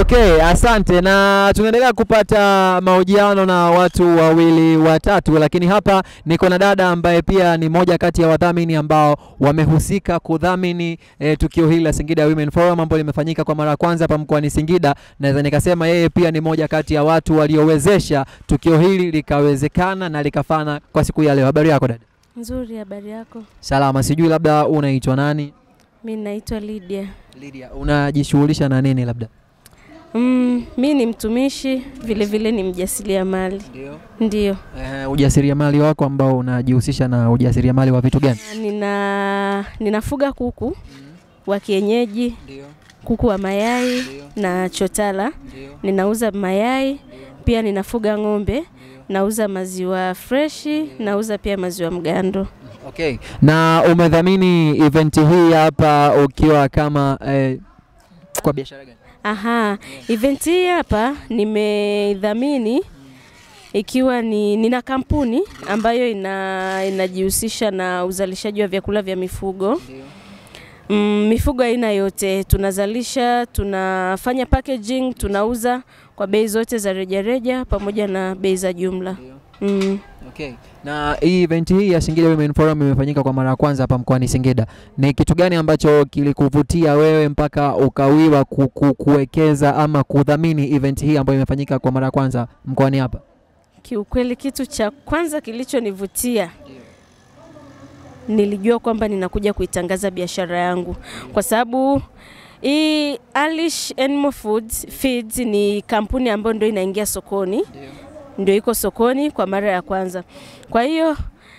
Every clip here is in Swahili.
Okay, asante na tunaendelea kupata mahojiano na watu wawili watatu, lakini hapa niko na dada ambaye pia ni moja kati ya wadhamini ambao wamehusika kudhamini eh, tukio hili la Singida Women Forum ambalo limefanyika kwa mara ya kwanza hapa mkoani Singida. Naweza nikasema yeye pia ni moja kati ya watu waliowezesha tukio hili likawezekana na likafana kwa siku ya leo. Habari yako dada? Nzuri, habari yako? Salama, sijui labda unaitwa nani? Mi naitwa Lydia. Lydia, unajishughulisha na nini labda? Mm, mi ni mtumishi vile vile ni mjasiriamali. Ndio. Ndio. Eh, ujasiriamali wako ambao unajihusisha na ujasiriamali wa vitu gani? Nina ninafuga kuku wa kienyeji, Ndio. kuku wa mayai Ndio. na chotala. Ndio. Ninauza mayai, pia ninafuga ng'ombe, nauza maziwa freshi, nauza pia maziwa mgando. Okay. Na umedhamini event hii hapa ukiwa kama eh, kwa biashara gani? Aha, event hii hapa nimeidhamini ikiwa ni nina kampuni ambayo ina inajihusisha na uzalishaji wa vyakula vya mifugo. Mm, mifugo aina yote tunazalisha, tunafanya packaging, tunauza kwa bei zote za rejareja pamoja na bei za jumla. Mm. Okay. Na hii event hii ya Singida Women Forum imefanyika kwa mara ya kwanza hapa mkoani Singida. Ni kitu gani ambacho kilikuvutia wewe mpaka ukawiwa ku, ku, kuwekeza ama kudhamini event hii ambayo imefanyika kwa mara ya kwanza mkoani hapa? Kiukweli kitu cha kwanza kilichonivutia nilijua kwamba ninakuja kuitangaza biashara yangu kwa sababu hii Alish Animal Foods Feeds ni kampuni ambayo ndio inaingia sokoni, ndio iko sokoni kwa mara ya kwanza. Kwa hiyo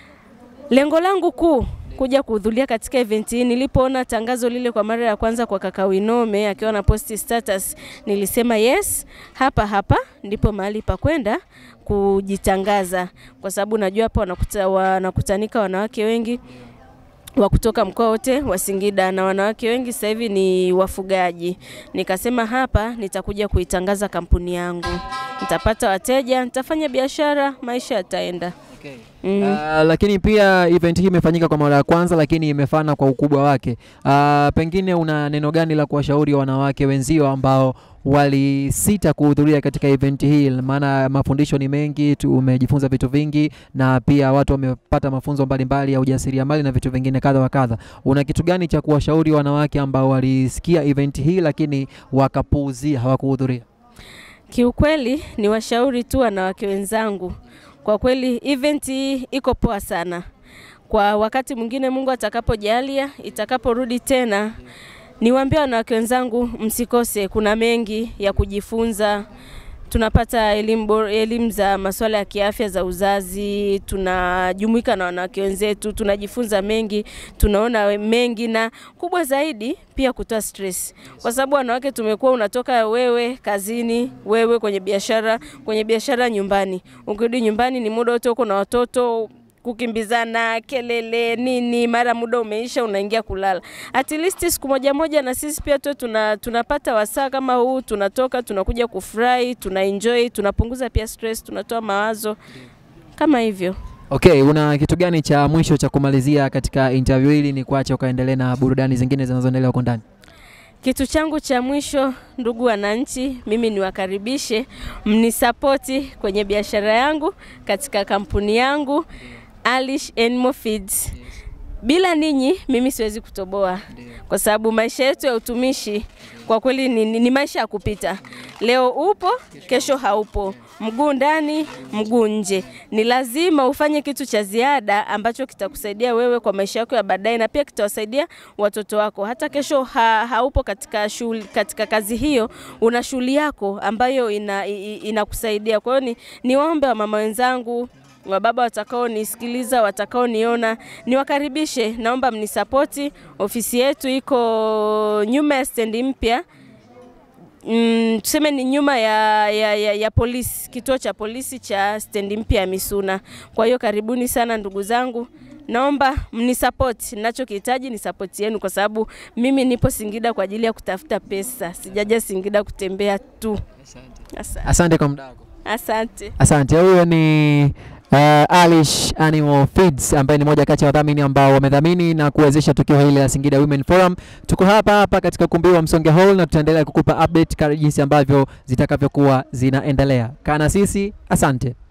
lengo langu kuu kuja kuhudhuria katika event hii, nilipoona tangazo lile kwa mara ya kwanza kwa kaka Winome akiwa na posti status, nilisema yes, hapa hapa ndipo mahali pa kwenda kujitangaza, kwa sababu najua hapa wanakuta, wanakutanika wanawake wengi wa kutoka mkoa wote wa Singida na wanawake wengi sasa hivi ni wafugaji. Nikasema hapa nitakuja kuitangaza kampuni yangu, nitapata wateja, nitafanya biashara, maisha yataenda. Okay. Mm. Uh, lakini pia event hii imefanyika kwa mara ya kwanza, lakini imefana kwa ukubwa wake. Uh, pengine una neno gani la kuwashauri wanawake wenzio ambao walisita kuhudhuria katika event hii? Maana mafundisho ni mengi, tumejifunza vitu vingi, na pia watu wamepata mafunzo mbalimbali ya ujasiriamali na vitu vingine kadha wa kadha. Una kitu gani cha kuwashauri wanawake ambao walisikia event hii lakini wakapuuzia, hawakuhudhuria? Kiukweli ni washauri tu wanawake wenzangu, kwa kweli event hii iko poa sana. Kwa wakati mwingine Mungu atakapojalia, itakaporudi tena, niwaambie wanawake wenzangu, msikose, kuna mengi ya kujifunza. Tunapata elimu bora- elimu za masuala ya kiafya za uzazi, tunajumuika na wanawake wenzetu, tunajifunza mengi, tunaona we- mengi, na kubwa zaidi pia kutoa stress, kwa sababu wanawake tumekuwa, unatoka wewe kazini, wewe kwenye biashara, kwenye biashara nyumbani, ukirudi nyumbani ni muda wote uko na watoto kukimbizana, kelele nini, mara muda umeisha, unaingia kulala. At least siku moja moja na sisi pia tu tuna, tunapata wasaa kama huu, tunatoka tunakuja kufurahi, tuna enjoy, tunapunguza pia stress, tunatoa mawazo kama hivyo. Okay, una kitu gani cha mwisho cha kumalizia katika interview hili ni kuacha ukaendelee na burudani zingine zinazoendelea huko ndani? Kitu changu cha mwisho, ndugu wananchi, mimi niwakaribishe mnisapoti kwenye biashara yangu katika kampuni yangu Alish Animal Feeds. Bila ninyi mimi siwezi kutoboa, kwa sababu maisha yetu ya utumishi kwa kweli ni, ni, ni maisha ya kupita. Leo upo, kesho haupo, mguu ndani, mguu nje. Ni lazima ufanye kitu cha ziada ambacho kitakusaidia wewe kwa maisha yako ya baadaye, na pia kitawasaidia watoto wako. Hata kesho ha, haupo katika shughuli, katika kazi hiyo, una shughuli yako ambayo ina, i- i- inakusaidia. Kwa hiyo ni niwaombe wa mama wenzangu wababa watakaonisikiliza, watakaoniona, niwakaribishe. Naomba mnisapoti. Ofisi yetu iko nyuma ya stendi mpya mm, tuseme ni nyuma ya, ya, ya, ya polisi, kituo cha polisi cha stendi mpya ya Misuna. Kwa hiyo karibuni sana ndugu zangu, naomba mnisapoti. Ninachokihitaji ni sapoti yenu, kwa sababu mimi nipo Singida kwa ajili ya kutafuta pesa, sijaja Singida kutembea tu. Asante. Asante kwa muda wako. Asante. Asante. Huyo ni uh, Alish Animal Feeds ambaye ni moja kati ya wadhamini ambao wamedhamini na kuwezesha tukio hili la Singida Women Forum. Tuko hapa hapa katika ukumbi wa Msonge Hall na tutaendelea kukupa update kama jinsi ambavyo zitakavyokuwa zinaendelea. Kaa na sisi, asante.